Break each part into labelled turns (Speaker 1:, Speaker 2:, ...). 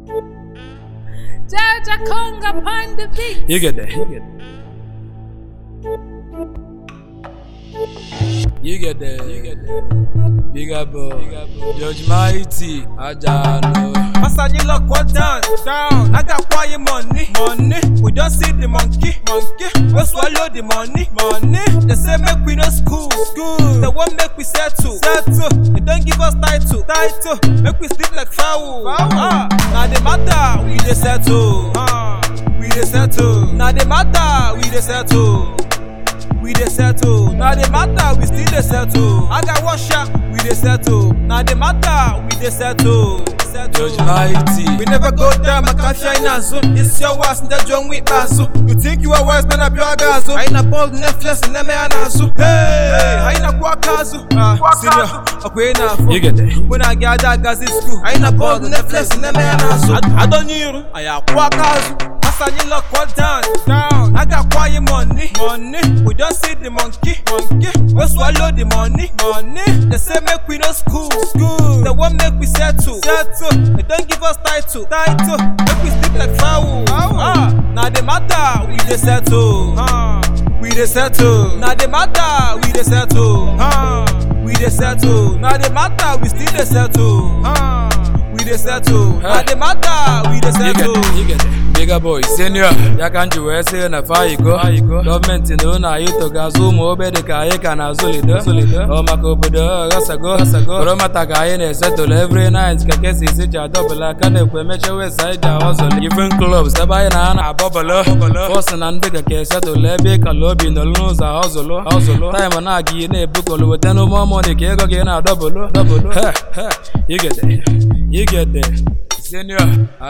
Speaker 1: Jaja Kong upon the beat.
Speaker 2: You get that. You get that. You get that. You get that. Big up, uh, Judge Mighty, Ajano.
Speaker 3: Masani lock what down, down. I got quiet money, money. We don't see the monkey, monkey. We swallow the money, money. They say make we no school, school. They won't make we settle, settle. They don't give us title, title. Make we sleep like fowl, fowl. Ah, now the matter we dey settle, ah, we dey settle. Now the matter we dey settle. we dey settle. Na the matter we still dey settle. I got one shot, we dey settle. Na the matter we dey settle.
Speaker 2: Judge Mighty.
Speaker 3: We never go down, I can't shine azu. It's your worst, the John with basu. You think you are wise, man, up your gazu. I na bold Netflix, and me anazu. Hey, I na kwa kazu. Ah, serious. Okay, na
Speaker 2: You get that.
Speaker 3: when I get that gas in school, I na bold Netflix, and me anazu. I don't need you, I akwa kazu. Asani lock what down, down. I got quiet money, money. We don't see the monkey, monkey. We swallow the money, money. They say make we no school, school. They won't make we settle, settle. They don't give us title, title. Make we sleep like fowl. Ah, now the matter we dey settle. Ah, we dey settle. Now the matter we dey settle. Ah, we dey settle. Now the matter we still dey settle. Ah, we dey settle. Now the matter we dey
Speaker 2: You get
Speaker 3: settle.
Speaker 2: that. You get that. Bigger boy, senior. Ya ka nji wee sị na fa iko gọọmenti na ụlọ anyị tụgazụ ụmụ ogbe dị ka anyị ka na-azụlido ọ maka obodo ghasago bụrụ mata ka anyị na-esetụlụ every night ka kesi isi ji adọbụla aka na-ekwe emeche wesaidi ọzọl even clubs ebe anyị na ha na-abọbụlụ fọsị na ndị ka ka esetụlụ ebe ịkala obi nọlụ n'ụzọ ọzụlụ ọzụlụ taịm na-aga ihe na-ebukọlụ weta n'ụmụ ọmụnị ka ego gị na-adọbụlụ dọbụlụ he he igede igede senior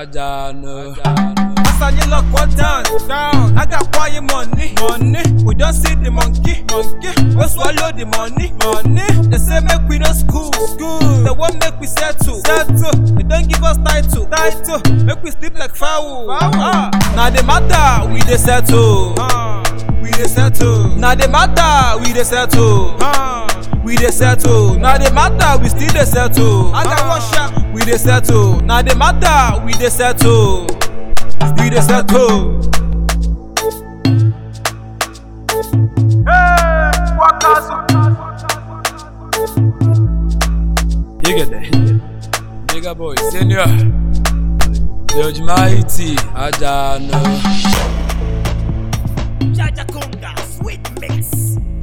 Speaker 2: ajano
Speaker 3: Asani lock what down, down. I got quiet money, money. We don't see the monkey, monkey. We swallow the money, money. They say make we no school, school. They won't make we settle, settle. They don't give us title, title. Make we sleep like fowl. Ah, now the matter we dey settle. Ah, we dey settle. Now the matter we dey settle. Ah, we dey settle. Now the matter we still dey settle. I got one shot, we dey settle. Now the matter we dey settle. We dey settle. Hey, Wakazu.
Speaker 2: You get that. Bigger boy, senior. Judge Mighty, Ajano.
Speaker 4: Jaja Conga, sweet mix.